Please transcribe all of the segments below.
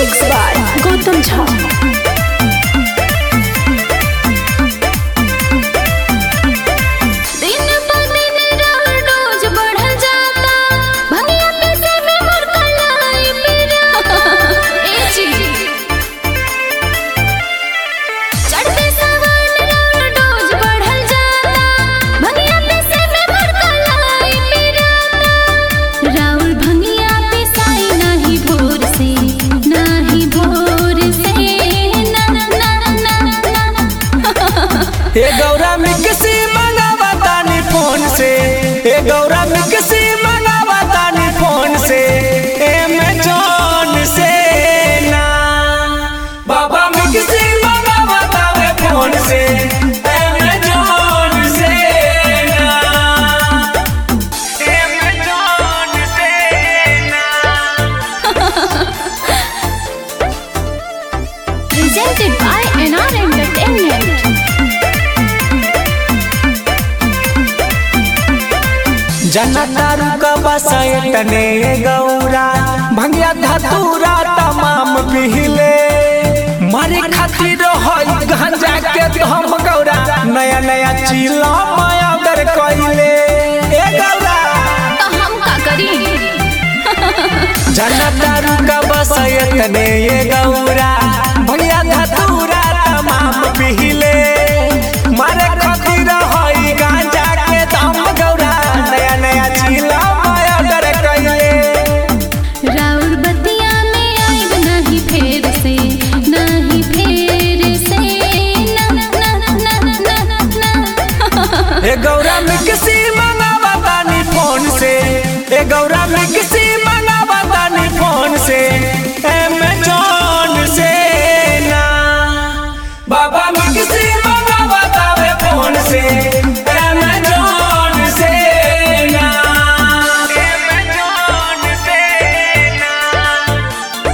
Mix by Gautam Jha दिन ब दिन राउर डोज बढ़ल जाता भंगिया पीसे में मोर कलाई पिराता ए जी चढ़ते सावन राउर डोज बढ़ल जाता भंगिया पीसे में मोर कलाई पिराता राउर भंगिया पिसाई नाही भोर से नाही भोर से ना ना ना ना ए गौरा मिक्सी मंगावा तानी फोन से ए गौरा मिक्सी मंगावा तानी फोन से एमेजॉन से ना बाबा मिक्सी मंगावा तावे फोन से एमेजॉन से ना एमेजॉन से ना presented by NR Entertainment. जनतारू का बसयतने गौरा भंगिया धतूरा तमाम पिहिले मारे खातिर होई गांजा के हम गौरा नया नया चीला माया दर कइले ए गौरा तो हम का करी जनतारू का बसयतने गौरा भंगिया धतूरा तमाम पिहिले मारे खातिर होई गांजा के दम गौरा नया नया चीला माया दर कइले राउर बतिया में आइब नहीं फेर से नहीं फेर से ना ना ना ना ना ए गौरा में किसी मंगावा तानी फोन से ए गौरा में किसी मंगावा तानी फोन से एमेजॉन से ना बाबा में किसी मंगावा तावे फोन से एमेजॉन से ना एमेजॉन से ना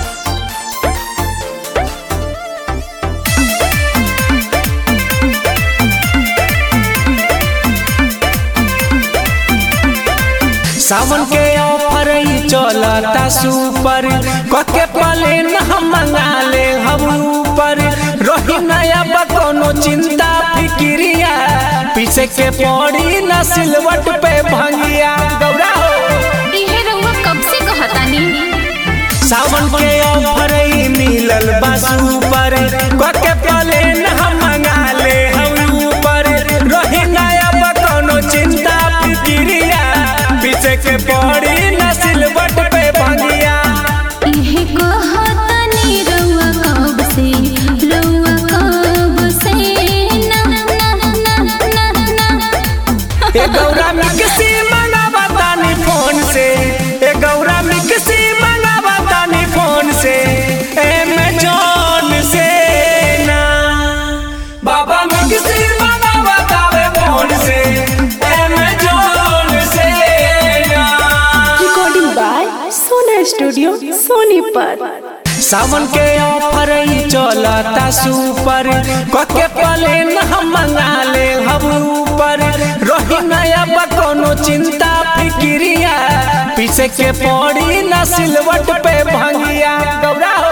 सावन के ऑफर ही चलता सुपर कके पले न हम मंगा ले हम ऊपर रही नया बा कोनो चिंता फिक्रिया पीछे के पड़ी न सिलवट पे भंगिया गौरा हो इहे रउआ कब से कहतानी सावन के ऑफर ही मिलल बा सुपर कके पले न हम मंगा ले हम ऊपर रही नया बा कोनो चिंता फिक्रिया पीछे के पड़ी न सिलवट पे भंगिया इहे कहतानी रउआ कब से रउआ कब से ना ना ना ना ना ए गौरा में किसी मंगावा तानी फोन से ए गौरा में किसी मंगावा तानी फोन से एमेजॉन से ना बाबा में किसी मंगावा तावे फोन से एमेजॉन से ना recording by Sona studio Sonipat Sawan के ऑफर ही चलता सुपर कके पले न हम मंगा ले हम ऊपर रही नया बा कोनो चिंता फिक्रिया पीछे के पड़ी न सिलवट पे भंगिया गौरा